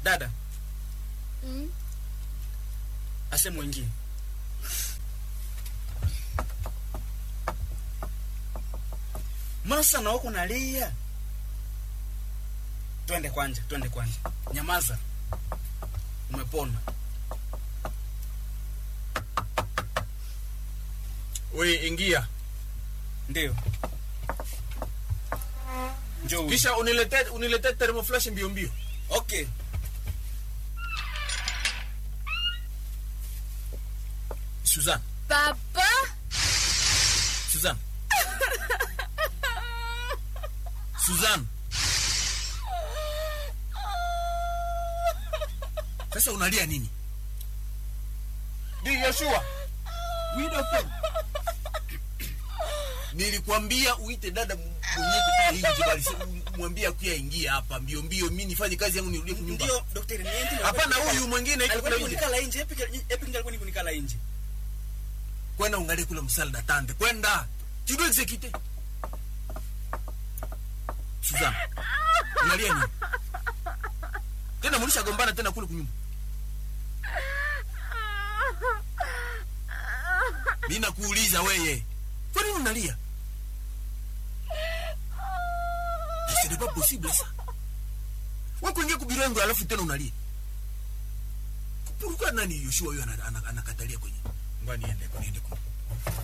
dada Mm. ase mwingine mbona sasa na wako nalia twende kwanja twende kwanja nyamaza umepona we ingia ndio njoo huyu. kisha unilete unilete thermoflash mbio mbio okay Suzanne Papa? Suzanne Suzanne sasa unalia nini Di Yoshua Widow nilikwambia uite dada mwenyewe kutoka nje bali mwambie akuya ingia hapa mbio mbio mimi nifanye kazi yangu nirudie kunyumba ndio daktari niende hapana huyu mwingine iko alikuwa kule nje kunikala nje epi epi alikuwa nikunikala nje kwenda ungalie kule msalda tande kwenda tu dois exécuter Suzanne unalia nini tena mulisha gombana tena kule kunyumba mimi nakuuliza weye kwa nini unalia ce n'est pas possible ça wewe kuingia kubirengo alafu tena unalia pourquoi nani Yoshua huyo ana- ana- anakatalia kwenye ngoja niende niende kule